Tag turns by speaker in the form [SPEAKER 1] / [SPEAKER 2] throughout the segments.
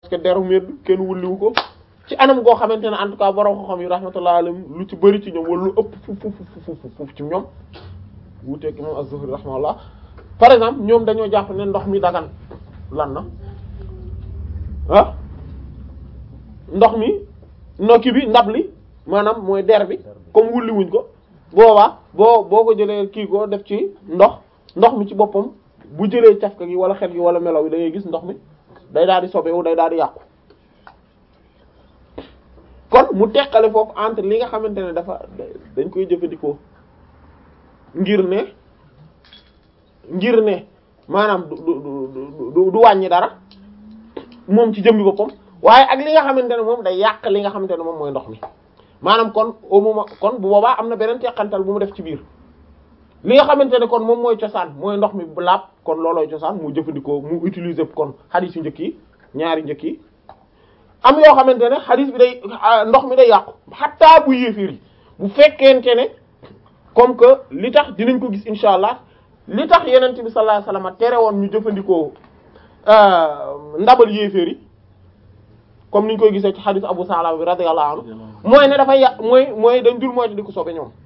[SPEAKER 1] que deru medd kenn wulliwu ko ci anam goo xamante ne en tout cas borom xam-xam yi rahmatullah alayhim lu ci bëri ci ñoom wala lu ëpp fu fu fu fu ci ñoom wuuteeg imam az-Zuhri rahmatullah par exemple ñoom dañoo jàpp ne ndox mi dagan lan na ah ndox mi nokki bi ndab li maanaam mooy der bi comme wulli wuñ ko boobaa boo boo ko jëlee kii ko def ci ndox ndox mi ci boppam bu jëlee cafka gi wala xet gi wala melaw yi da ngay gis ndox mi day daal di sobewu day daal di yàqu kon mu teqale foofu entre li nga xamante ne dafa dañ koy jëfandikoo ngir ne ngir ne maanaam du du du du wàññi dara moom ci jëmmi boppam waaye ak li nga xamante ne moom day yàq li nga xamante ne moom mooy ndox mi maanaam kon au moment kon bu boobaa am na beneen teqantal bu mu def ci biir li nga xamante ne kon moom mooy cosaan mooy ndox mi bu laab kon loolooy cosaan mu jëfandikoo mu utiliser kon xadiis yu njëkk yi ñaari njëkk yi am yoo xamante ne xadiis bi day ndox mi day yàqu xattaa bu yéeféer yi bu fekkente ne comme que li tax dinañ ko gis insha allah li tax yenent bi sallallahu alayhi wasallam tere woon ñu jëfandikoo ndabal yéeféer yi comme niñ koy gisee ci xadiis Abu Salama bi radiyallahu anhu mooy ne dafay yàq mooy mooy dañ dul moytu di ko sobe ñoom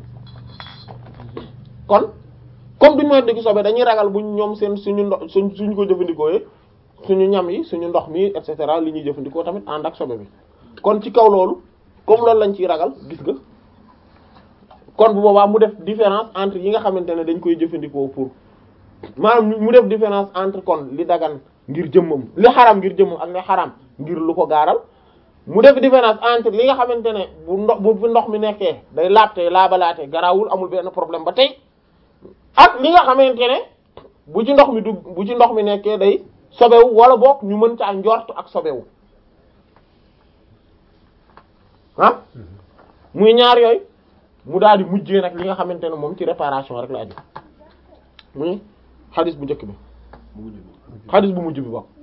[SPEAKER 1] kon comme duñ moytu di ko sobe dañuy ragal buñ ñoom seen suñu ndox suñ suñ ko jëfandikoo suñu ñam yi suñu ndox mi et cetera li ñuy jëfandikoo tamit ànd ak sobe bi kon ci kaw loolu comme loolu lañ ciy ragal gis nga kon bu boobaa mu def différence entre yi nga xamante ne dañ koy jëfandikoo pour maanaam mu def différence entre kon li dagan ngir jëmmam li xaram ngir jëmmam ak li xaram ngir lu ko gaaral mu def différence entre li nga xamante ne bu ndox bu fi ndox mi nekkee day laabte laabalaate garaawul amul benn problème ba tey ak li nga xamante ne bu ci ndox mi dugg bu ci ndox mi nekkee day sobewu wala boog ñu mën caa njort ak sobewu ah muy ñaar yooyu mu daal di mujjee nag li nga xamante ne moom ci réparation rek la aju muy xadis bu njëkk bi xadis bu mujj bi bokk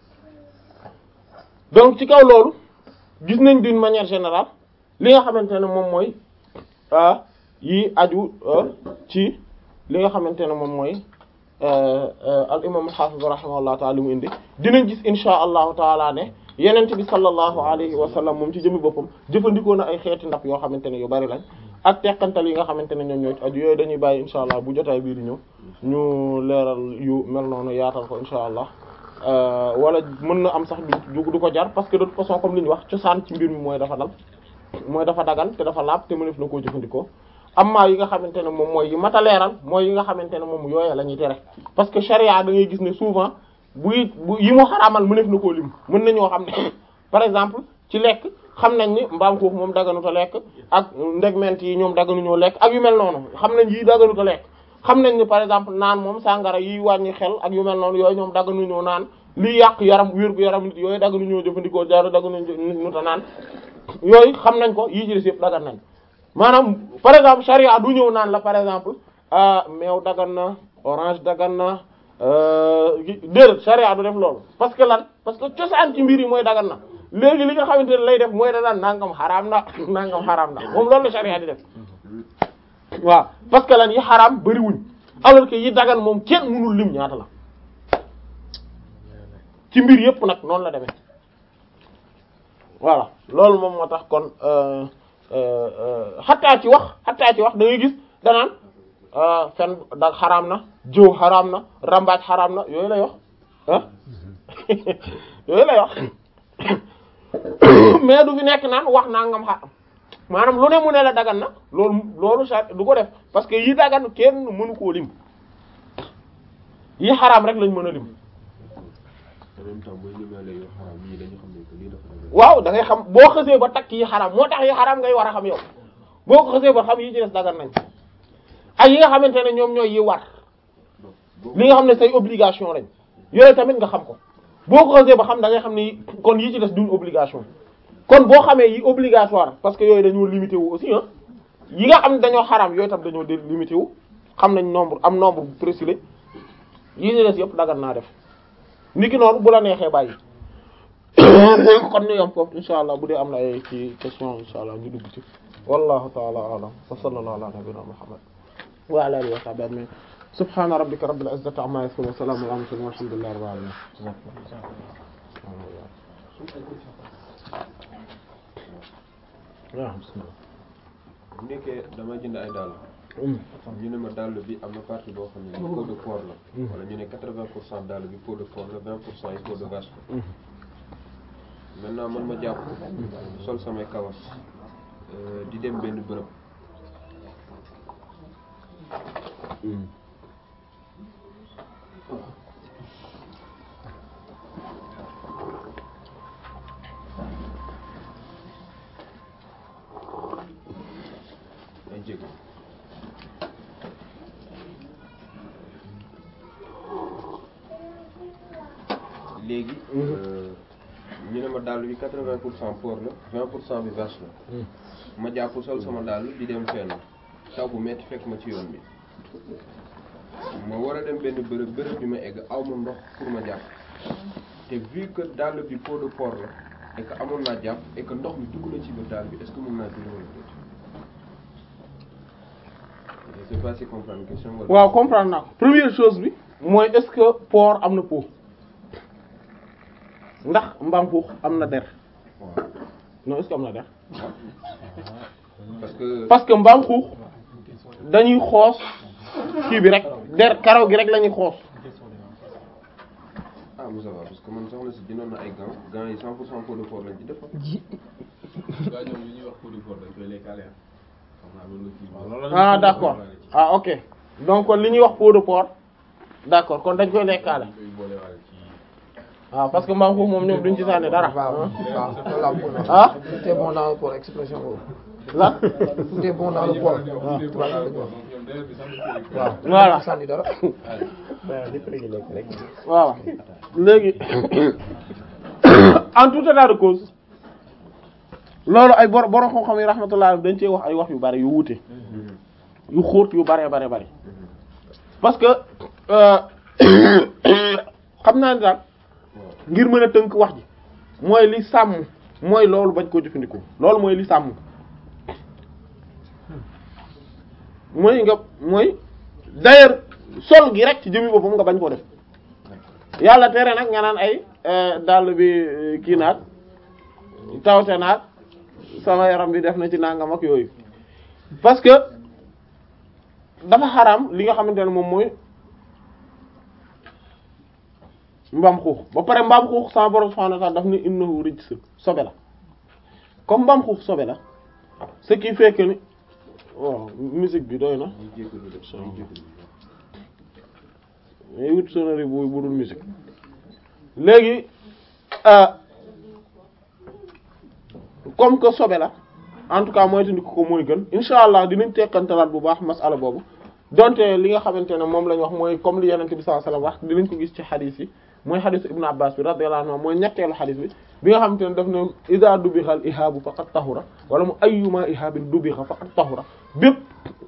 [SPEAKER 1] donc ci kaw loolu gis nañ d'une manière générale li nga xamante ne moom mooy yi aju ci li nga xamante ne moom mooy al imam al-hafiz rahimahullahu taala li mu indi dinañ gis insha allahu taala ne yenent bi sallallahu alayhi wa sallam moom ci jëmi boppam jëfandikoo na ay xeeti ndab yoo xamante ne yu bari lañ ak teqantal yi nga xamante ne ñoom ñoo ci aju yooyu dañuy bàyyi insha allah bu jotaay bii di ñëw ñu leeral yu mel noonu yaatal ko insha allah wala mën na am sax du du ko jar parce que de toute façon comme li ñu wax cosaan ci mbir mi mooy dafa dal mooy dafa dagal te dafa laab te mënef na koo jëfandikoo amma yi nga xamante ne moom mooy yi mata leeral mooy yi nga xamante ne moom yooya la ñuy tere parce que charia da ngay gis ne souvent buy bu yi mu xaraamal mënef na koo lim mën nañoo xam ne par exemple ci lekk xam nañ ni mbaam xuux moom daganuta lekk ak ndegment yi ñoom daganuñoo lekk ak yu mel noonu xam nañ yi daganuta lekk xam nañ ni par exemple naan moom sàngara yi wàññi xel ak yu mel noonu yooyu ñoom daganuñoo naan liy yàq yaram wér gu yaram nit yooyu daganuñoo jëfandikoo jaaro daganuñu ta naan yooyu xam nañ ko yii ci des yëpp dagan nañ maanaam par exemple charia du ñëw naan la par exemple ah meew dagan na orange dagan na déedéet charia du def loolu parce que lan parce que cosaan ci mbir yi mooy dagan na léegi li nga xamante ne lay def mooy da daan nangam xaraam na nangam xaraam na moom loolu la charia di def waaw parce que lan yi xaraam bariwuñ alors que yi dagan moom kenn mënul lim ñaata la ci mbir yépp nag noonu la demee voilà loolu moom moo tax kon xattaa ci wax xattaa ci wax da ngay gis danaan fen da xaraam na jëw xaraam na rambaaj xaraam na yooyu lay wax ah yooyu lay wax mais du fi nekk naan wax naa ngam xaram maanaam lu ne mu ne la dagan na loolu loolu sa du ko def parce que yi dagan kenn mënu koo lim yi xaraam rek lañ mën a lim
[SPEAKER 2] en même temps mooy limaale yoo xaraam yi dañu xam ne que lii dafa dagan
[SPEAKER 1] waaw da ngay xam boo xësee ba takk yi xaraam moo tax yi xaraam ngay war a xam yow boo ko xësee ba xam yi ci des dagan nañ ak yi nga xamante ne ñoom ñooy yi war li nga xam ne say obligation lañ yooyu tamit nga xam ko boo ko xësee ba xam da ngay xam ne kon yi ci des duñ obligation kon boo xamee yi obligatoire parce que yooyu dañoo limité wu aussi ah yi nga xam ne dañoo xaraam yooyu tam dañoo dé limité wu xam nañ nombre am nombre bu précis la yi ci des yëpp dagan naa def niki noonu bu la neexee bàyyi kon ñu yam foofu insha allah bu dee am na ay ci question insha allah ñu dugg ci wallahu ta'ala a'lam wa sallallahu ala nabiyyina muhammad wa ala alihi wa sahbihi ajma'in subhana rabbika rabbil izzati amma yasifun wa salamun ala al mursalin walhamdulillahi rabbil alamin waaw bismillah
[SPEAKER 2] bu nekkee dama jënd ay dàll ñu ne ma dàll bi am na partie boo xam ne peau de porc la wala ñu ne quatre-vingts pour cent dàll bi peau de porc la vingt pour cent yi peau de vache la maintenant man ma jàpp sol samay kawas euh, di dem benn bërëb ay jéego léegi euh, ñu ne ma dàll bi quatre-vingts pour cent porc la vingt pour cent bi vache la ma jàpp sol sama dàll di dem fenn taw bu metti fekk ma ci yoon bi ma war a dem benn bërëb bërëb bi ma egg aw ma ndox pour ma jàpp te vu que dàll bi peau de porc la et que amoon naa jàpp et que ndox mi dugg na ci biir dàll bi est-ce que mën naa julli wala déet je sais pas si comprendre question wala
[SPEAKER 1] waaw comprendre naa ko première chose bi mooy est-ce que porc am na peau ndax mbaam xuux am na der
[SPEAKER 2] waaw
[SPEAKER 1] non est-ce que am na der
[SPEAKER 2] parce que
[SPEAKER 1] parce que mbaam xuux dañuy xoos kii bi rek der karaw gi rek la ñuy xoos
[SPEAKER 2] ah Moussa va parce que man soxna si dinoon na ay gants gants yi 100 pour cent peau de porc lañ ci def
[SPEAKER 3] waaw ñoom li ñuy wax pour du porc dañ koy lekkaale xam naa loolu la kii
[SPEAKER 1] ah d'accord ah ok donc kon li ñuy wax peau de porc d'accord kon dañ koy lekkaale
[SPEAKER 3] dañ koy boolewaale ci
[SPEAKER 1] waaw parce que mbaam xuux moom ñoom duñ ci sànni dara
[SPEAKER 4] waaw waaw loolu laa bëggoon wax.
[SPEAKER 1] ah
[SPEAKER 4] tout est bon dans le port expression boobu.
[SPEAKER 1] lan
[SPEAKER 4] tout est bon dans le port.
[SPEAKER 3] waaw
[SPEAKER 4] tubaab yi dañuy wax.
[SPEAKER 3] ñoom d'ailleurs bi sax dañ koy
[SPEAKER 4] waaw
[SPEAKER 1] Voilà.
[SPEAKER 4] sànni dara.
[SPEAKER 1] waaw léegi en tout état de cause loolu ay bor borom xam-xam yi rahmatullah dañ cee wax ay wax yu bari yu wuute yu xóot yu bare bare bari parce que euh, xam naa ni daal ngir mën a tënk wax ji mooy li sàmm mooy loolu bañ koo jëfandikoo loolu mooy li sàmm mooy nga mooy d'ailleurs sol gi rek ci jëmi boppam nga bañ koo def yàlla tere nag nga naan ay euh, dàll bi euh, kii naag tawte naag sama yaram bi def na ci nangam ak yooyu parce que dafa xaraam li nga xamante ne moom mooy mbaam xuux ba pare mbaam xuux sama borom subhanahu wa ta'ala daf ni innahu rijs sobe la comme mbaam xuux sobe la ce qui fait que ni waaw musique bi doy na
[SPEAKER 2] ñu jégalu def ñu jégalu
[SPEAKER 1] mais wut sonnerie bu bu dul musique léegi euh, comme que sobe la en tout cas mooy tandi ko mooy gën insha allah dinañ tekkantalaat bu baax masala boobu donte li nga xamante ne moom lañ wax mooy comme li yenente bi sallallahu alayhi wasallam wax dinañ ko gis ci xadis yi mooy xadisu ibnu abbas bi radiyallahu anhu mooy ñetteelu xadis bi bi nga xamante ne daf ne iza dubixal ihaabu faqad tahura wala mu ayyuma ihaabin dubixa faqad tahura bépp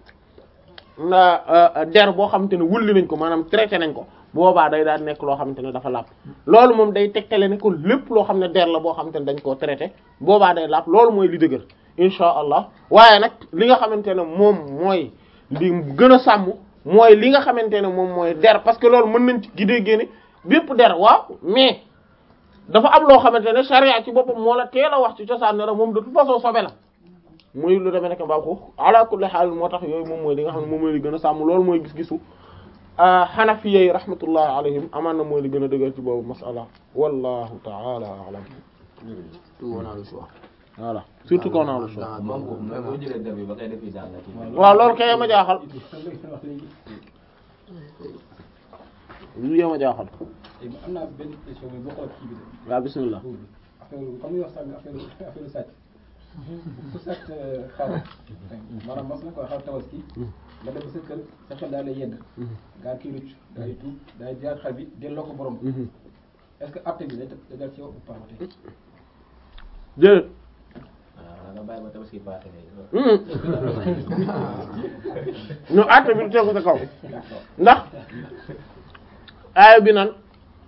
[SPEAKER 1] na der boo xamante ne wulli nañ ko maanaam traité nañ ko boobaa day daal nekk loo xamante ne dafa làpp loolu moom day tegtale ne ko lépp loo xam ne der la boo xamante ne dañ koo traité boobaa day làpp loolu mooy li dëgër insha allah waaye nag li nga xamante ne moom mooy li gën a sàmm mooy li nga xamante ne moom mooy der parce que loolu mën nañ ci gidee génne bépp der waaw mais dafa am loo xamante ne charia ci boppam moo la teel a wax ci cosaan ne la moom de toute façon sobe la muy lu demee nekk mbaam xuux ala kulli xaal moo tax yooyu moom mooy li nga xam ne moom mooy li gën a sàmm loolu mooy gis-gisu xanafiyey rahmatullah alayhim amaan na mooy li gën a dëgër ci boobu masala wallahu taala alam
[SPEAKER 4] tout on a le choix.
[SPEAKER 1] voilà surtout qu'on a le choix
[SPEAKER 4] dans dans boobu
[SPEAKER 5] mais boo jëlee der bi ba koy def fii daal la kii.
[SPEAKER 1] waaw loolu kay ma jaaxal lu yema jaaxal
[SPEAKER 6] am naa benn question mais boo xool kii bi de
[SPEAKER 1] waaw bismillah
[SPEAKER 6] affaire comme ni wax sànni affaire affaire sàcc ku sàcc xaw maanaam mas na ko xaw tabaski nga dem sa kër sa xel daal lay yedd gaa kii rucc daay tuub daay jaar xar bi delloo ko borom est-ce que acte bi day day dal ci yow ou pas tey
[SPEAKER 1] déedéet
[SPEAKER 5] waaw nga bàyyi ba tabaski paase ngay
[SPEAKER 1] ñu àtte bi du tegu sa kaw ndax aaya bi nan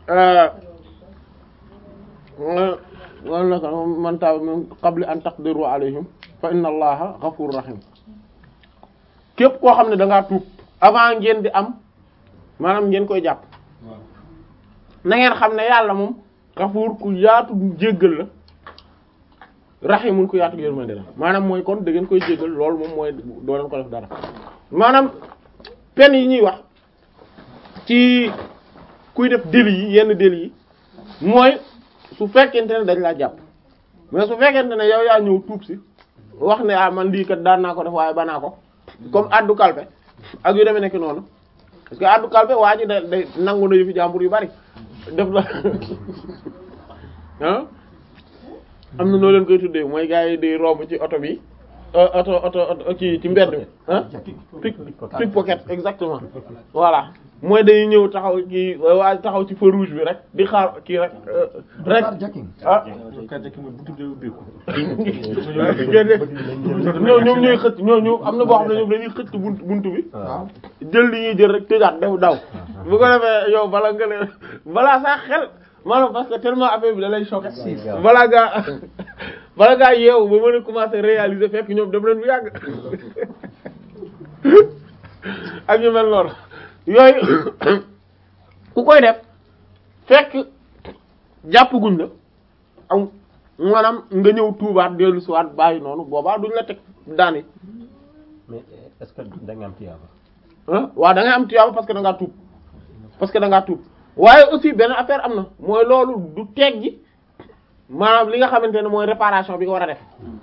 [SPEAKER 1] wala naka man taaba min qabli an taqdiru alayhim fa inna allaha ghafurur rahim képp koo xam ne da ngaa tuub avant ngeen di am maanaam ngeen koy jàpp
[SPEAKER 6] waaw
[SPEAKER 1] na ngeen xam ne yàlla moom xafuur ku yaatu jéggal la raximun ku yaatu yërmande la maanaam mooy kon da ngeen koy jéggal loolu moom mooy doo leen ko def dara maanaam peine yi ñuy wax ci kuy def délit yi yenn délit yi mooy su fekkente ne dañ laa jàpp mais su fekkente ne yow yaa ñëw tuub si wax ne ah man lii kat daan naa ko def waaye banaa ko comme addu kalpe ak yu demee nekk noonu parce que addu kalpe waa ji da day nangu na yu fi jàmbur yu bari def la ah am na noo leen koy tuddee mooy gars yi di romb ci oto bi oto oto oto kii ci mbedd mi ah pick pickpocket exactement voilà mooy dañuy ñëw taxaw kii waa taxaw ci feu rouge bi rek di xaar kii rek rek
[SPEAKER 4] jacking
[SPEAKER 1] ah ñoo ñoom ñooy xëcc ñoo ñu am na boo xam ne ñoom dañuy xëcc buntu buntu bi
[SPEAKER 4] waaw
[SPEAKER 1] jël li ñuy jël rek tëjaat def daw bu ko defee yow bala nga leen balaa sax xel maanaam parce que tellement affaire bi da lay choquer balaa gaa bala gaa yeewu ba mën a commencer réaliser fekk ñoom dem leen bu yàgg ak ñu mel noonu yooyu ku koy def fekk jàpp guñ la am maanaam nga ñëw tuubaat dellu si waat bàyyi noonu boobaa duñ la teg daan yi
[SPEAKER 7] mais est-ce que da nga am tiyaaba
[SPEAKER 1] ah waaw da ngay am tuyaaba parce que da ngaa tuub parce que da ngaa tuub waaye aussi benn affaire am na mooy loolu du teeg gi maanaam li nga xamante ne mooy réparation bi nga war a def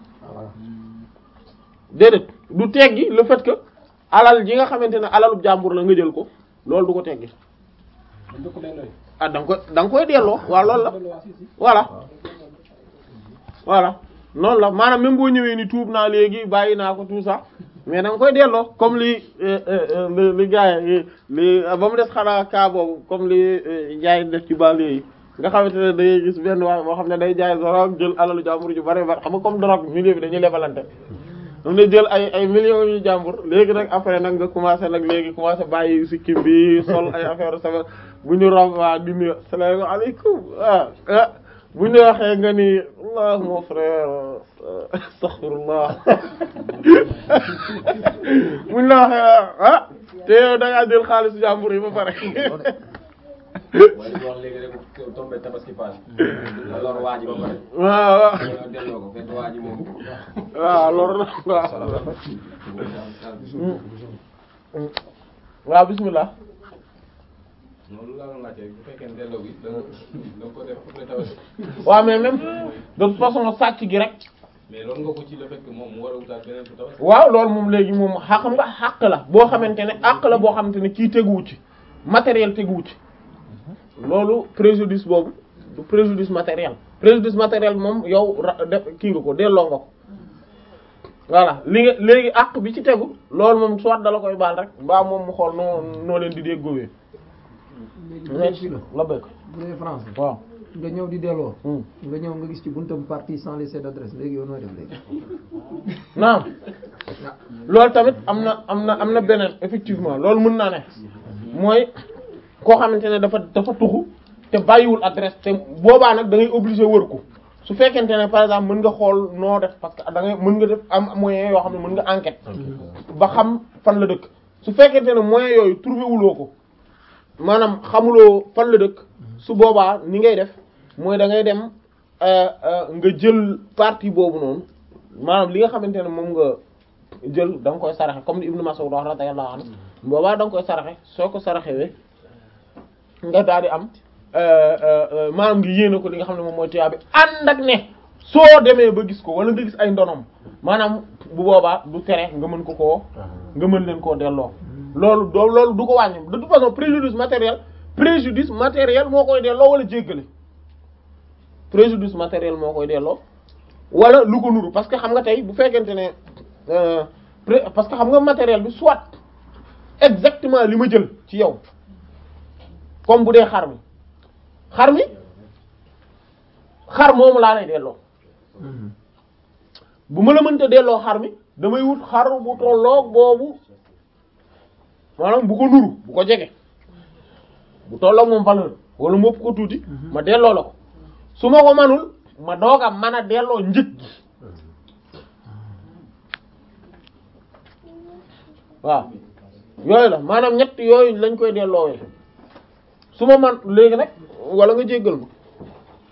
[SPEAKER 1] déedéet du teeg gi le fait que alal ji nga xamante ne alalu jàmbur la nga jël ko loolu du ko teeg gi
[SPEAKER 6] dañ ko ko delloo
[SPEAKER 1] ah da nga koy da nga koy delloo waaw loolu la
[SPEAKER 6] delloo waa si si
[SPEAKER 1] voilà voilà noonu la maanaam même boo ñëwee ni tuub naa léegi bàyyi naa ko tout ça mais da nga koy delloo comme li li li gars yi li ba mu des xanaa cas boobu comme li jaay def ci banlieue yi nga xamante ne day gis benn waay boo xam ne day jaay drogue jël alalu jàmbur ju bari bari xam nga comme drogue milieu bi dañuy lebalante am na jël ay ay millions yu jàmbur léegi nag après nag nga commencé nag léegi commencé bàyyi sikkim bi sol ay affaire sama bu ñu romb waa di nuyu salaamaaleykum ah ah bu ñu waxee nga ni Allah mon frère astaghfirullah bu ñu la waxee ah te yow da ngaa jël xaalisu jàmbur yi ba pare
[SPEAKER 5] waaye li wax léegi rek tombé tabaski pass la lor waa ji ba pare
[SPEAKER 1] waaw waaw
[SPEAKER 5] ñoo delloo ko fekk waa ji moom
[SPEAKER 1] waaw loolu nag waaw waaw bismillah
[SPEAKER 3] noonu laa doon laajte bu fekkee ne delloo gi da nga da nga ko def pour tabaski
[SPEAKER 1] waaw mais même de toute façon sàcc gi rek
[SPEAKER 3] mais loolu nga ko ci le fait que moom mu war a wutaat beneen pour tabaski
[SPEAKER 1] waaw loolu moom léegi moom xa xam nga xàq la boo xamante ne àq la boo xamante ne kii teguwu ci matériel teguwu ci loolu préjudice boobu du préjudice matériel préjudice matériel moom yow ra def kii nga ko delloo nga ko voilà li nga léegi àq bi ci tegu loolu moom soit dala koy baal rek mbaa moom mu xool noo noo leen di déggoowee
[SPEAKER 4] léegi bu dee fii la
[SPEAKER 1] la bëgg
[SPEAKER 4] bu dee France la
[SPEAKER 1] waaw
[SPEAKER 4] nga ñëw di delloo
[SPEAKER 1] Hmm.
[SPEAKER 4] nga ñëw nga gis ci buntam partie sans laisser d'adresse léegi yow nooy def léegi
[SPEAKER 1] naam loolu tamit am na am na am na beneen effectivement loolu mën naa ne mooy koo xamante ne dafa dafa tuxu te bàyyiwul adresse te boobaa nag da ngay obligé wër ko su fekkente ne par exemple mën nga xool noo def parce que da ngay mën nga def am moyen yoo xam ne mën nga enquête ba xam fan la dëkk su fekkente ne moyen yooyu trouvé wuloo ko maanaam xamuloo fan la dëkk su boobaa ni ngay def mooy da ngay dem euh, euh, nga jël partie boobu noonu maanaam li nga xamante ne moom nga jël da nga koy saraxe comme ni Ibnu Mas'ud wax radiyallahu anhu boobaa da nga koy saraxe soo ko saraxewee nga daal di am euh, euh, euh, maanaam nga yéene ko li nga xam ne moom mooy tuyaa bi ànd ak ne soo demee ba gis ko wala nga gis ay ndonom maanaam bu boobaa du tere nga mën ko koo nga mën leen koo delloo loolu doo loolu du ko wàññi de toute façon préjudice matériel préjudice matériel moo koy delloo wala jéggale préjudice matériel moo koy delloo wala lu ko nuru parce que xam nga tey bu fekkente ne euh, pré- parce que xam nga matériel bi soit exactement li ma jël ci yow comme bu dee xar mi xar mi xar moomu laa lay delloo bu ma la mënta delloo xar mi damay wut xar bu tolloog boobu maanaam bu ko nuru bu ko jege bu tolloog moom valeur wala mu ëpp ko tuuti ma delloo la ko su ma ko manul ma doog a mën a delloo njëg gi waaw yooyu la maanaam ñett yooyu lañ koy delloowee su ma man léegi nag wala nga jéggal ma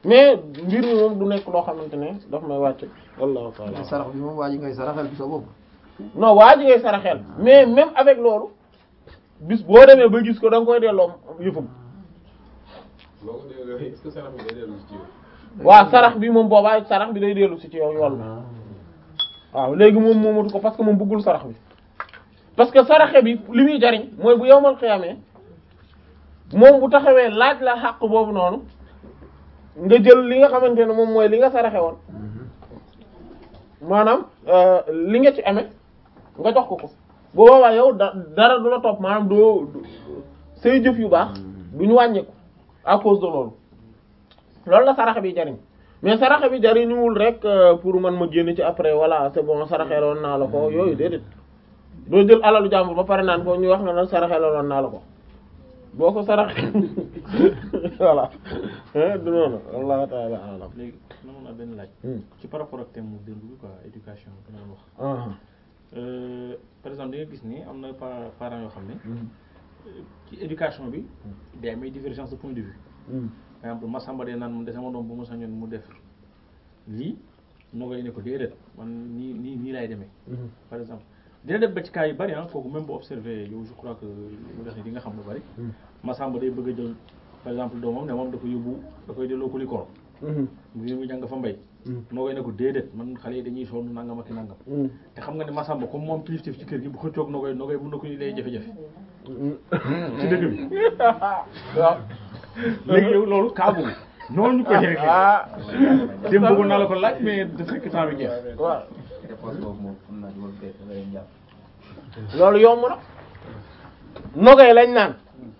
[SPEAKER 1] mais mbir mi moom du nekk loo xamante ne daf may wàcc wallahu ta'ala
[SPEAKER 4] sarax bi moom waa ji ngay saraxel bi sa bopp
[SPEAKER 1] non waa ji ngay saraxel mais même avec loolu bis boo demee ba gis ko da nga koy delloo yëfam
[SPEAKER 3] boo ko déggee est-ce que sarax bi day dellu ci yow.
[SPEAKER 1] waaw sarax bi moom boobaa sarax bi day dellu si ci yow yool waaw léegi moom moomatu ko parce que moom bëggul sarax bi parce que saraxe bi li muy jariñ mooy bu yowmal xiyamee moom bu taxawee laaj la xàq boobu noonu nga jël li nga xamante ne moom mooy li nga saraxe woon maanaam euh, li nga ci amee nga jox ko ko bu boobaa yow da dara du la topp maanaam doo du- say jëf yu baax du ñu wàññeeku à cause de loolu loolu la saraxe bi jariñ mais saraxe bi jariñuwul rek euh, pour man ma génn ci après voilà c'est bon saraxeeloon naa la ko yooyu déedéet doo jël alalu jàmbur ba pare naan ko ñu wax nga nag saraxeeloon naa la ko boo ko saraxe voilà hein du noonu wallahu ta'ala a'lam
[SPEAKER 8] léegi noonu naa benn laaj
[SPEAKER 1] Hmm.
[SPEAKER 8] ci par rapport ak thème mu démb bi quoi éducation bi nga doon wax
[SPEAKER 1] Ah.
[SPEAKER 8] Euh, par exemple di nga gis ni am na pa- parents yoo xam ne euh, ci éducation bi day amay divergence de point de vue
[SPEAKER 1] Hmm.
[SPEAKER 8] par exemple Massamba de naan man de sama doom bu ma sañoon mu def lii nogay ne ko déedéet man nii nii nii laay demee
[SPEAKER 1] Mhm.
[SPEAKER 8] par exemple dina dem ba ci cas yu bari ah kooku même bu observé yow je crois que lu def ni di nga xam lu bari Massamba day bëgg a jël par exemple doomam ne moom da ko yóbbu da koy delloo ko li koor
[SPEAKER 1] Mhm.
[SPEAKER 8] mu mu jàng fa mbay nogay ne ko déedéet man xale yi dañuy sonn nangam ak i nangam
[SPEAKER 1] Hmm.
[SPEAKER 8] te xam nga ne Massamba comme moom kilifteef ci kër gi bu xëccoog nogay nogay mën na ko lay jafe-jafe ci dëgg bi
[SPEAKER 1] waaw
[SPEAKER 8] léegi yow loolu cas boobu noonu ñu koy réglé
[SPEAKER 1] ah
[SPEAKER 8] démb bëggoon naa la ko laaj mais da fekk temps bi jeex
[SPEAKER 1] waaw
[SPEAKER 5] réponse boobu moom xam naa di war fekk nga leen jàpp
[SPEAKER 1] loolu yomb na nogay lañ naan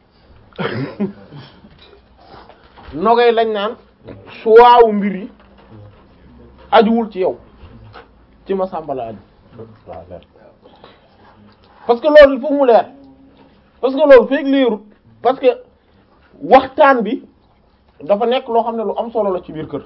[SPEAKER 1] nogay lañ naan suwaawu mbir yi ajuwul ci yow ci ma sàmba la aju parce que loolu il faut mu leer parce que loolu feeg leerut parce que waxtaan bi dafa nekk loo xam ne lu am solo la ci biir kër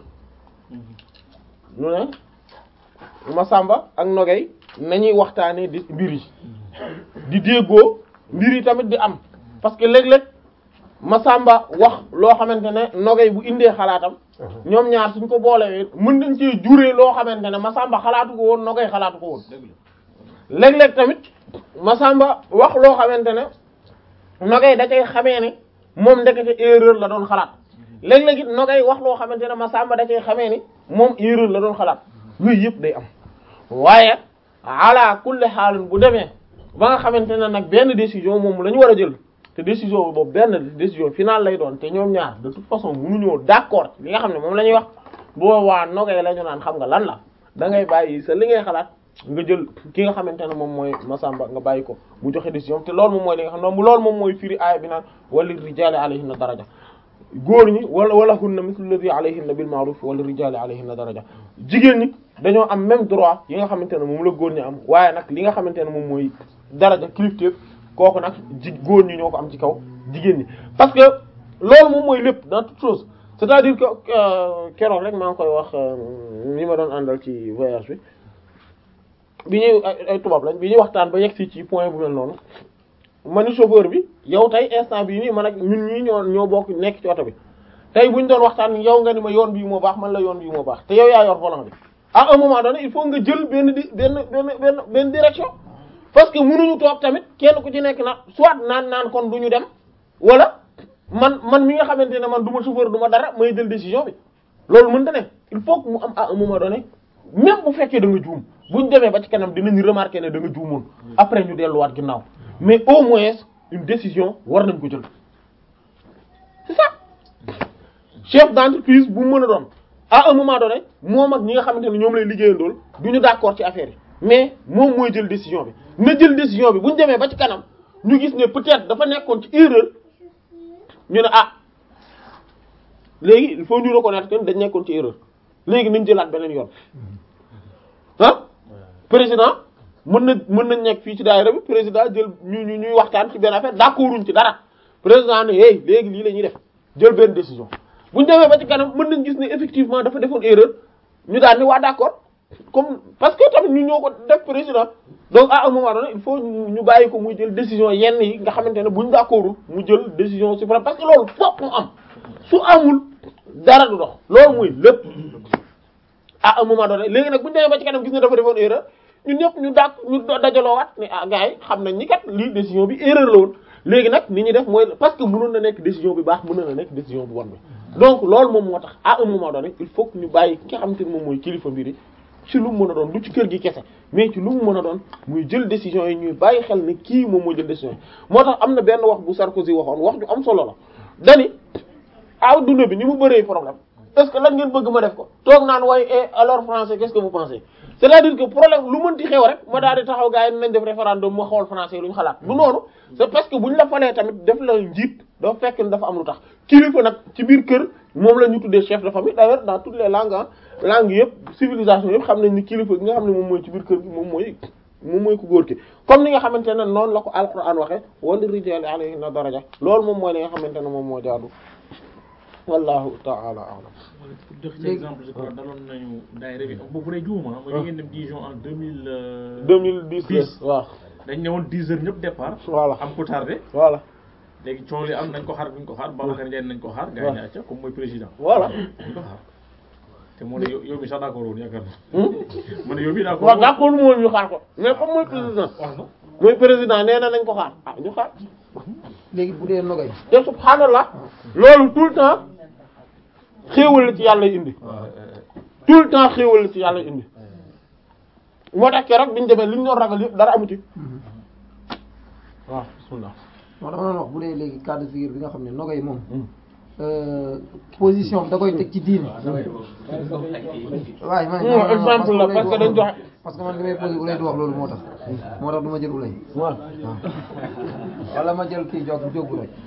[SPEAKER 1] ñu ne Masamba ak Nogay nañuy waxtaanee di mbir yi di déggoo mbir yi tamit di am parce que léeg-léeg Masamba wax loo xamante ne Nogay bu indee xalaatam ñoom ñaar suñ ko boolee mën nañ cee juree loo xamante ne Masamba xalaatu ko woon Nogay xalaatu ko woon léeg-léeg tamit Masamba wax loo xamante ne Nogay da cay xamee ne moom ndekete erreur la doon xalaat léeg-léeg it Nogay wax loo xamante ne Masamba da cay xamee ni moom erreur la doon xalaat yooyu yëpp day am waaye ala kulli xaalin bu demee ba nga xamante ne nag benn décision moom la ñu war a jël te décision boobu benn décision finale lay doon te ñoom ñaar de toute façon mënuñoo d'accord ci li nga xam ne moom la ñuy wax boobaa Nogay la ñu naan xam nga lan la da ngay bàyyi sa li ngay xalaat nga jël ki nga xamante ne moom mooy Masamba nga bàyyi ko mu joxe décision te loolu moom mooy li nga xam ne loolu moom mooy firi aaya bi naan wali rijaali alayhinna daraja góor ñi wala wala hunna mithlu alladhi alayhinna bil ma'ruf wala rijaali alayhinna daraja jigéen ñi dañoo am même droit yi nga xamante ne moom la góor ñi am waaye nag li nga xamante ne moom mooy daraja kilifteef kooku nag ji góor ñi ñoo ko am ci kaw jigéen ñi parce que loolu moom mooy lépp dans toute chose c'est-à-dire que keroog rek maa ngi koy wax ñi ma doon àndal ci voyage bi bi ñuy ay ay tubaab lañ bi ñuy waxtaan ba yegg si ci point bu mel noonu ma ni chauffeur bi yow tey instant bii nii man ak ñun ñii ñoo ñoo bokk nekk ci oto bi tey bu ñu doon waxtaan yow nga ni ma yoon bii moo baax man la yoon bii moo baax te yow yaa yor volant bi à un moment donné il faut nga jël benn di benn benn benn benn direction parce que mënuñu toog tamit kenn ku ci nekk na soit naan naan kon du ñu dem wala man man mi nga xamante ne man du ma chauffeur du ma dara may jël décision bi loolu mënta ne il faut que mu am à un moment donné même bu fekkee da nga juum buñ demee ba ci kanam dinañ remarquer ne da nga juumoon après ñu delluwaat ginnaaw mais au moins une décision war nañ ko jël c'est ça chef d'entreprise bu mën a doon à un moment donné moom ak ñi nga xamante ne ñoom lay liggéeyandool du ñu d'accord ci affaire yi mais moom mooy jël décision bi na jël décision bi bu ñu demee ba ci kanam ñu gis ne peut-être dafa nekkoon ci erreur ñu ne ah léegi il faut ñu reconnaître que dañ nekkoon ci erreur léegi nañ jëlaat beneen yoon ah président mën na mën nañ nekk fii ci daayira bi président jël ñu ñu ñuy waxtaan ci benn affaire d'accorduñ ci dara président ne hey léegi lii la ñuy def jël benn décision bu ñu demee ba ci kanam mën nañ gis ne effectivement dafa defoon erreur ñu daal ni waa d'accord comme parce que tamit ñu ñoo ko def président donc à un moment donné il faut ñu bàyyi ko muy jël décision yenn yi nga xamante ne buñ d'accordul mu jël décision suprême parce que loolu fokk mu am su amul dara du dox loolu mooy lépp à un moment donné léegi nag bu ñu demee ba ci kanam gis ne dafa defoon erreur ñun ñëpp ñu dàq ñu dajaloowaat ne ah gars yi xam nañ ni kat lii décision bi erreur la woon léegi nag ni ñuy def mooy parce que mënoon na nekk décision bi baax mënoon na nekk décision bu bon bi donc loolu moom moo tax à un moment donné il faut que ñu bàyyi ki nga xamante ne moom mooy kilifa mbiri ci lu mu mën a doon du ci kër gi kese mais ci lu mu mën a doon muy jël décision yi ñuy bàyyi xel ne kii moom mooy jël décision yi moo tax am na benn wax bu Sarkozy waxoon wax ju am solo la dani adduna bi ni mu bëree problème est-ce que lan ngeen bëgg ma def ko toog naan waaye et alors français qu'est-ce que vous pensez c'est-à-dire que problème lu mënti xew rek ma daal di taxaw gars yi nañ def référendum ma xool français lu ñu xalaat du noonu c'est parce que bu ñu la falee tamit def la njiit dafa fekk ne dafa am lu tax kilifa nag ci biir kër moom la ñu tuddee chef de famille d'ailleurs dans toutes les langues ah langues yëpp civilisation yëpp xam nañ ni kilifa gi nga xam ne moom mooy ci biir kër gi moom mooy moom mooy ku góor ki comme ni nga xamante ne noonu la ko alquran waxe wala rijali alayhinna daraja loolu moom mooy li nga xamante ne moom moo jaadu wallahu ta'ala a'lam
[SPEAKER 8] pour jox ci exemple je crois daloon nañu daayira bi boobu day juuma mooy ñu ngeen dem Dijon en deux mille
[SPEAKER 1] 2010 waaw
[SPEAKER 8] dañ ne woon dix heures ñëpp départ
[SPEAKER 1] voilà
[SPEAKER 8] am ko tardé
[SPEAKER 1] voilà
[SPEAKER 8] léegi coow li am nañ ko xaar buñ ko xaar Babacar Ndiaye nañ ko xaar gars yi ne acca comme mooy président
[SPEAKER 1] voilà
[SPEAKER 8] nañ ko xaar te moo ne yow yow mi sax d'accord woon yaakaar na ma ne yow mi d'accord
[SPEAKER 1] waaw d'accord moom ñu xaar ko mais comme mooy président
[SPEAKER 8] wax na
[SPEAKER 1] mooy président nee na nañ ko xaar ah ñu xaar
[SPEAKER 4] léegi bu dee nogay
[SPEAKER 1] te subhaanallah loolu tout le temps xéewal la ci yàlla indi tout le temps xéewal la ci yàlla indi moo tax keroog biñu demee li ñu doon ragal yëpp dara amu ci waaw bismillah
[SPEAKER 4] moo dama doon wax bu dee léegi cas de figure bi nga xam ne nogay moom position bi da koy teg ci diine waaye man
[SPEAKER 1] non exemple la parce que dañ joxe
[SPEAKER 4] parce que man li may posé ulay du wax loolu moo tax moo tax du ma jël ulay
[SPEAKER 1] waaw
[SPEAKER 4] wala ma jël kii jog jógu rek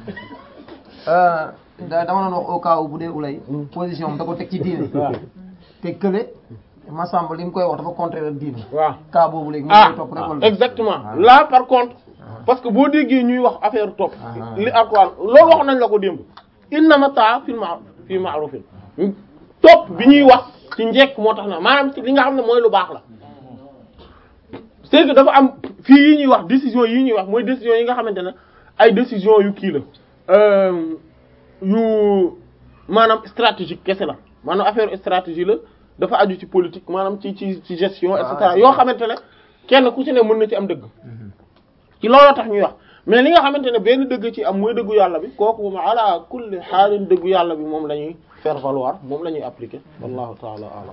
[SPEAKER 4] da dama doon wax au cas où bu dee ulay position bi da ko teg ci diine te kële Massamba li mu koy wax dafa contraire diine
[SPEAKER 1] waaw
[SPEAKER 4] cas boobu léegi mu
[SPEAKER 1] ah
[SPEAKER 4] koy topp rek wala
[SPEAKER 1] exactement là par contre parce que boo déggee ñuy wax affaire topp li alquran loolu wax nañ la ko démb innama taa fil ma'ruf fi ma'rufin topp bi ñuy wax ci njekk moo tax na maanaam ci li nga xam ne mooy lu baax la c'est que dafa am fii yi ñuy wax décision yi ñuy wax mooy décision yi nga xamante ne ay décision yu kii la euh, yu maanaam stratégique kese la maanaam affaire stratégie la dafa aju ci politique maanaam ci ci ci gestion et cetera yoo xamante ne kenn ku ci ne mën na ci am dëgg ci looloo tax ñuy wax mais li nga xamante ne benn dëgg ci am mooy dëggu yàlla bi kooku moom ala kulli xaalin dëggu yàlla bi moom la ñuy faire valoir moom la ñuy appliquer wallahu taala alam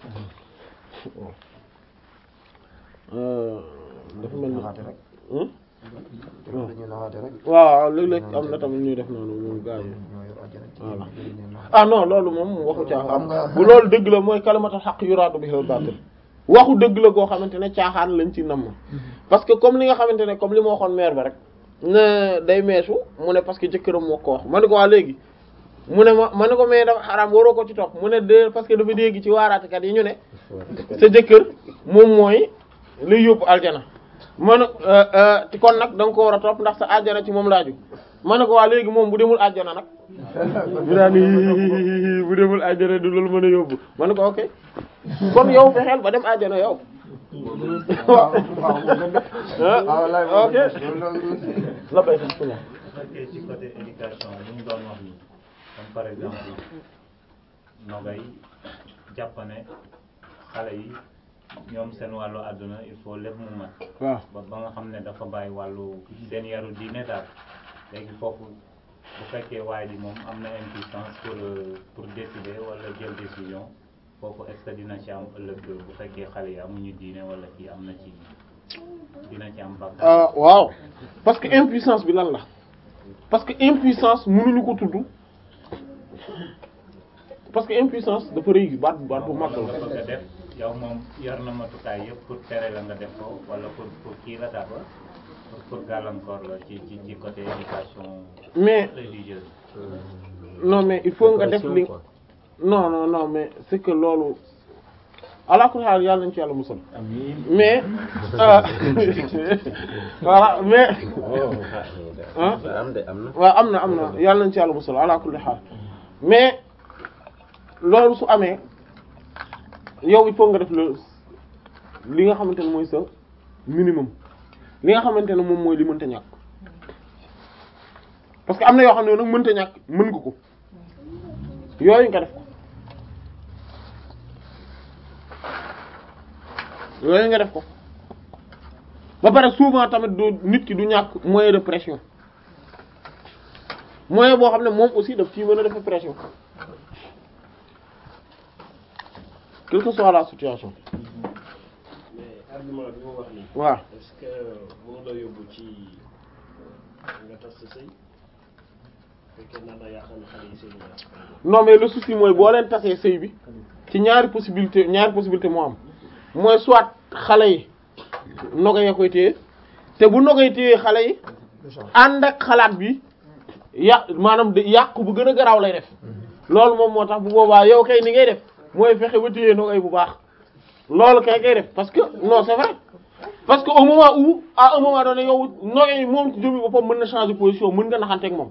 [SPEAKER 1] dafa mel ni
[SPEAKER 4] naxaate rek
[SPEAKER 1] Hmm?
[SPEAKER 4] dañuy naxaate rek
[SPEAKER 1] waaw léeg-léeg am na tamit ñuy def noonu moom gars yi
[SPEAKER 4] ñoo yor àjjana ci
[SPEAKER 1] Voilà.
[SPEAKER 4] biir ñoom naxaate.
[SPEAKER 1] ah non loolu moom waxu
[SPEAKER 4] Xam
[SPEAKER 1] caaxaan
[SPEAKER 4] nga-
[SPEAKER 1] bu loolu dëgg la mooy kalimatul xaq yuraadu bihi al-baatil waxu dëgg la goo xamante ne caaxaan lañ ci namm parce que comme li nga xamante ne comme li ma waxoon maire ba rek ne day meesu mu ne parce que jëkkëram moo ko wax ma ne ko waa léegi mu ne ma ma ne ko mais dafa xaraam waroo ko ci topp mu ne de parce que dafa dégg ci waaraatekat yi ñu ne sa jëkkër moom mooy lay yóbbu aljana ma ne te kon nag da nga ko war a topp ndax sa aljana ci moom laaju ma ne ko waa léegi moom bu demul aljana nag bu daan ni bu demul aljana du loolu mën a yóbbu ma ne ko ok kon yow fexeel ba dem aljana yow
[SPEAKER 4] waaw waaw waaw wallaay
[SPEAKER 1] ah ok
[SPEAKER 4] loolu
[SPEAKER 1] la bay sax la
[SPEAKER 9] fekkee ci côté éducation li ñu doon wax nii comme par exemple nogay jàpp ne xale yi ñoom seen wàllu àdduna il faut lépp mu mat
[SPEAKER 1] waaw
[SPEAKER 9] ba ba nga xam ne dafa bàyyi wàllu seen yaru diine daal léegi foofu bu fekkee waaye ji moom am na impuissance pour euh, pour décider wala jël décision foofu est-ce que dina ci am ëllëg bu fekkee xale yi amuñu diine wala kii am na ci dina ci am bàkkaar
[SPEAKER 1] ah waaw parce que impuissance bi lan la parce que impuissance mënuñu ko tudd parce que impuissance dafa rëy baat baat bu mag
[SPEAKER 9] wala nga
[SPEAKER 1] la
[SPEAKER 9] bëgg a def yow moom yor na matukaay yëpp pour tere la nga def ko wala pour pour kii la daal pour pour gàllankoor la ci ci ci côté éducation
[SPEAKER 1] mais
[SPEAKER 9] religieuse.
[SPEAKER 1] non mais il faut nga def li non non non mais c'est que loolu ala kulli haal yàlla nañ ci yàlla musal mais euh, voilà mais ah
[SPEAKER 7] am de am na
[SPEAKER 1] waaw am na am na yàlla nañ ci yàlla musal ala kulli haal mais loolu su amee yow il faut nga def le li nga xamante ne mooy sa minimum li nga xamante ne moom mooy li mënta ñàkk parce que am na yoo xam ne nag mënta ñàkk mën nga ko yooyu nga def ko yooyu nga def ko ba pare souvent tamit du nit ki du ñàkk moyen de pression moyen boo xam ne moom aussi daf ciy mën a def pression quelle que soit la situation
[SPEAKER 10] mais argument bi mu wax nii.
[SPEAKER 1] waaw
[SPEAKER 10] est-ce que mënu la yóbbu ci nga tas sa sëy fekkee naa da yaakaar ne xale yi sëy na
[SPEAKER 1] non mais le souci mooy boo leen tasee sëy bi ci ñaari possibilité ñaari possibilité moo am mooy soit xale yi nogo ya koy téye te bu nogoy téye xale yi ànd ak xalaat bi yàq maanaam de yàq bu gën a garaaw lay def loolu moom moo tax bu boobaa yow kay ni ngay def mooy fexe ba téye nogoy bu baax loolu kay ngay def parce que non c'est vrai parce que au moment où à un moment donné yow nogoy moom ci jëmmi boppam mën na changer position mën nga naxanteeg moom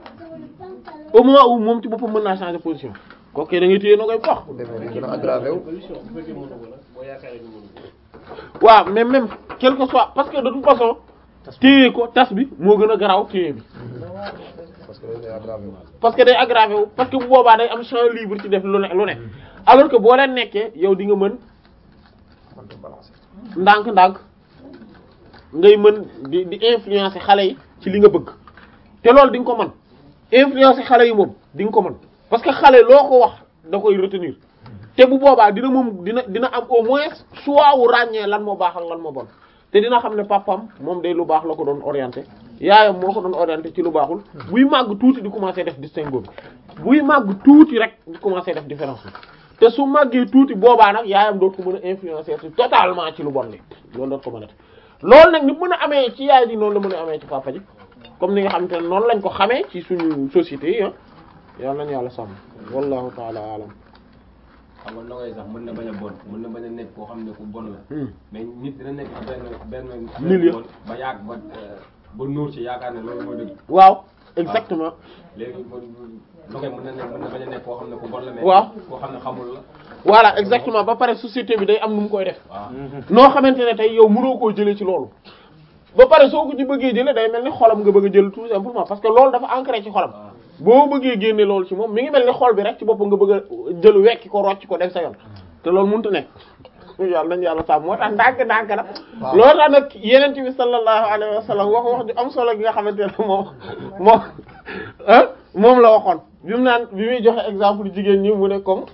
[SPEAKER 1] au moment où moom ci boppam mën naa changer position kooku kay da ngay téye nogoy bu baax
[SPEAKER 4] gën a aggravé wu
[SPEAKER 10] solution bu fekkee mënu ko nag boo yaakaaree ni mënu ko
[SPEAKER 1] waaw mais même quel que soit parce que de toute façon téye ko tas bi moo gën a garaaw téye bi
[SPEAKER 4] parce que day aggravé wu
[SPEAKER 1] parce que day aggravé wu parce que bu boobaa day am champ libre ci def lu ne lu ne alors que boo leen nekkee yow di nga mën
[SPEAKER 4] mënta balancer
[SPEAKER 1] ndànk-ndànk ngay mën di di influencer xale yi ci li nga bëgg te loolu di nga ko mën influencer xale yi moom di nga ko mën parce que xale loo ko wax da koy retenir te bu boobaa dina moom dina dina am au moins choix wu ràññee lan moo baax ak lan moo bon te dina xam ne papam moom day lu baax la ko doon orienté yaayam moo ko doon orienté ci lu baaxul buy màgg tuuti di commencer def distinguo bi buy màgg tuuti rek di commencer def différence bi te su màggee tuuti boobaa nag yaayam doot ko mën a influencer ci totalement ci lu bon li loolu doot ko mën a def loolu nag ni mën a amee ci yaay ji noonu la mën a amee ci papa ji comme ni nga xamante ne noonu lañ ko xamee ci suñu société yi ah yal nañu yàlla sàmm wallahu taala alam
[SPEAKER 5] xam nga nogay sax mën na bañ a bon mën na bañ a nekk koo xam ne ku bon la mais nit dina nekk ci benn benn
[SPEAKER 1] Milieu.
[SPEAKER 5] bon ba yàgg ba euh, ba nuur ci yaakaar ne loolu mooy dëgg
[SPEAKER 1] waaw exactement
[SPEAKER 5] léegi kon nogay mën na nekk mën na bañ a nekk koo xam ne ku bon la mais
[SPEAKER 1] Waaw.
[SPEAKER 5] koo xam ne xamul la
[SPEAKER 1] voilà exactement ba pare société bi day am nu mu koy def
[SPEAKER 5] waaw
[SPEAKER 1] noo xamante ne tey yow mënoo koo jëlee ci loolu ba pare soo ko ci bëggee jëlee day mel ni xolam nga bëgg a jël tout simplement parce que loolu dafa ancré ci xolam boo bëggee génne loolu ci moom mi ngi mel ni xol bi rek ci boppam nga bëgg a jël wekki ko rocc ko def sa yoon te loolu mënut a nekk yàlla nañu yàlla sàmm moo tax ndànk ndànk nag loolu tax nag yeneen bi sallallahu alayhi wa sallam wax wax ju am solo gi nga xamante ne moom moom ah moom la waxoon bi mu naan bi muy joxe exemple jigéen ñi mu ne comme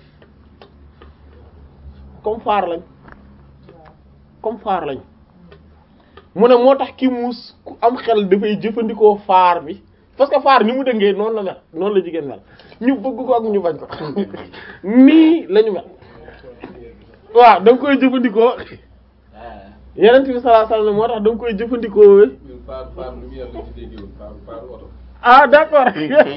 [SPEAKER 1] comme faar lañ comme faar lañ mu ne moo tax ki muus ku am xel dafay jëfandikoo faar bi parce que faar ni mu dëngee noonu la mel noonu la jigéen mel ñu bëgg ko ak ñu bañ ko nii la ñu mel waaw da nga koy jëfandikoo yeneen bi sallallahu alayhi wasallam moo tax da nga koy jëfandikoo
[SPEAKER 3] ñun faar faar lu mu yar la ci déggewul faar faar oto
[SPEAKER 1] ah d'accord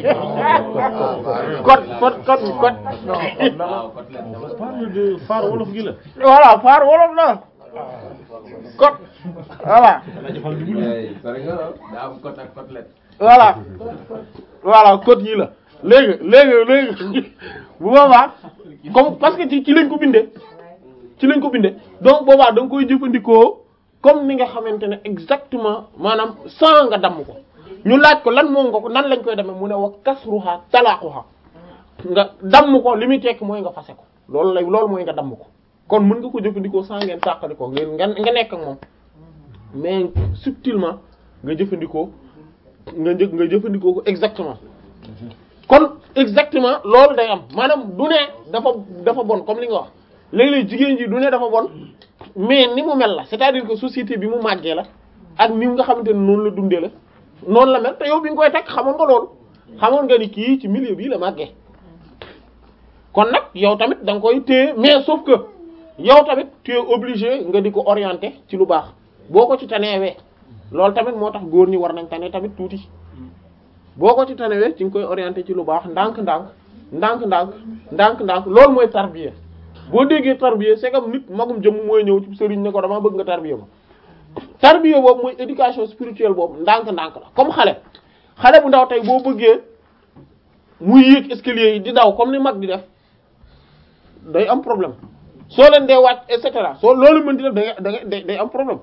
[SPEAKER 1] code code code code
[SPEAKER 5] waaw côtelette dama
[SPEAKER 8] parle de phare wolof gi la.
[SPEAKER 1] voilà faar wolof la code voilà
[SPEAKER 5] sori nga daa am côte ak côtelette
[SPEAKER 1] voilà voilà code yi la léegi léegi léegi bu boobaa comme parce que ci ci lañ ko bindee ci lañ ko bindee donc boobaa da nga koy jëfandikoo comme ni nga xamante ne exactement maanaam sans nga damm ko ñu laaj ko lan moom nga ko nan lañ koy demee mu ne wa kasruha talaaquha nga damm ko li muy tekk mooy nga fase ko loolu lay loolu mooy nga damm ko kon mën nga ko jëfandikoo sans ngeen tàqali ko ngeen nga nga nekk ak moom mais subtilement nga jëfandikoo nga jë nga jëfandikoo ko exactement kon exactement loolu day am maanaam du ne dafa dafa bon comme li nga wax léeg-léeg jigéen ji du ne dafa bon mais ni mu mel la c'est-à-dire que société bi mu màggee la ak ni nga xamante ne noonu la dundee la noonu la mel te yow bi nga koy takk xamoon nga loolu xamoon nga ni kii ci milieu bii la màggee kon nag yow tamit da nga koy téye mais sauf que yow tamit tu es obligé nga di ko orienter ci lu baax boo ko ci taneewee loolu tamit moo tax góor ñi war nañ tane tamit tuuti boo ko ci tanewee ci nga koy orienter ci lu baax ndànk-ndànk ndànk-ndànk ndànk-ndànk loolu mooy tarbiya boo déggee tarbiya c'est comme nit magum jëmm mooy ñëw ci sëriñ ne ko dama bëgg nga tarbiya ma tarbiya boobu mooy éducation spirituelle boobu ndànk-ndànk la comme xale xale bu ndaw tey boo bëggee muy yéeg escalier yi di daw comme ni mag di def day am problème soo leen dee wàcc et cetera soo loolu mën di def da nga da nga day day am problème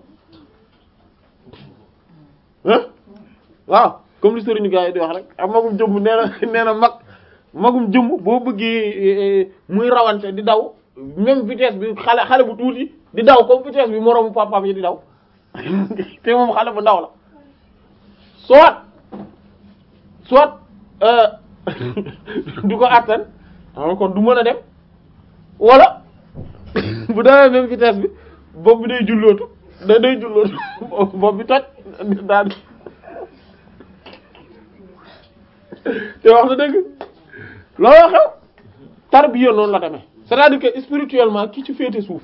[SPEAKER 1] ah waaw comme li sëriñu gars yi di wax rek ak magum jëmm nee na nee na mag magum jëmm boo bëggee muy rawante di daw même vitesse bi xale xale bu tuuti di daw comme vitesse bi moroomu papaam yi di daw te moom xale bu ndaw la soit soit du ko attan xam kon du mën a dem wala bu dawee même vitesse bi bopp bi day jullootu da day jullootu bopp bi toj daal te wax na dëgg looloo xew tarbiya noonu la demee c'est-à-dire que spirituellement ki ci féete suuf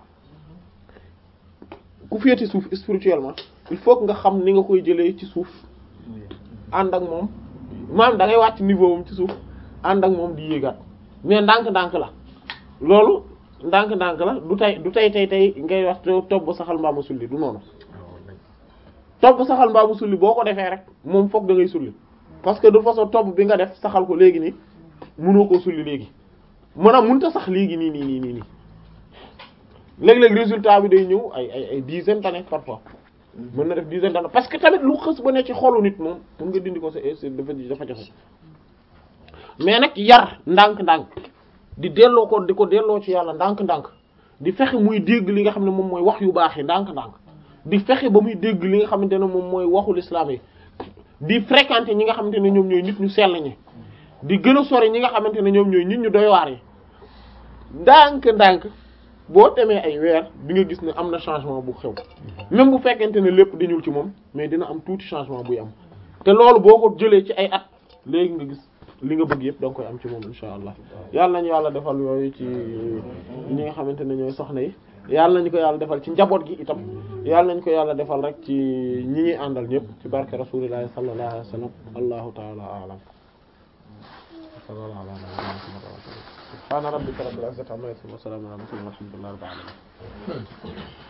[SPEAKER 1] ku féete suuf spirituellement il faut que nga xam ni nga koy jëlee ci suuf ànd ak moom maanaam da ngay wàcc niveau moom ci suuf ànd ak moom di yéegaat mais ndànk-ndànk la loolu ndànk-ndànk la du tey du tey tey tey ngay wax topp ba saxal mbaamu sulli du noonu topp ba saxal mbaamu sulli boo ko defee rek moom foog da ngay sulli parce que de façon topp bi nga def saxal ko léegi nii mënoo koo sulli léegi maanaam mënut a sax léegi nii nii nii nii nii léeg-léeg résultat bi day ñëw ay ay ay dizaine d'années parfois mën na def dizaine d'années parce que tamit lu xës ba ne ci xolu nit moom pour nga dindi ko c'est c'est dafa dafa jafe mais nag yar ndànk-ndànk di delloo ko di ko delloo ci yàlla ndànk-ndànk di fexe muy dégg li nga xam ne moom mooy wax yu baax yi ndànk-ndànk di fexe ba muy dégg li nga xamante ne moom mooy waxul islam yi di fréquenter ñi nga xamante ne ñoom ñooy nit ñu sell ñi di gën a sori ñi nga xamante ne ñoom ñooy nit ñu doy waar yi ndànk-ndànk boo demee ay weer di nga gis ne am na changement bu xew même bu fekkente ne lépp dañul ci moom mais dina am tuuti changement buy am te loolu boo ko jëlee ci ay at léegi nga gis li nga bëgg yëpp da nga koy am ci moom insha allah yàlla nañu yàlla defal yooyu ci ñi nga xamante ne ñooy soxna yi yàlla nañu ko yàlla defal ci njaboot gi itam yàlla nañu ko yàlla defal rek ci ñi ñuy àndal ñëpp ci barke rasulillahi sallallahu alayhi wa sallam allahu taala a'lam sallallahu ala nabiyyina muhammad wa sallam subhana rabbika rabbil izzati amma yasifun wa salamun ala al mursalin walhamdulillahi rabbil alamin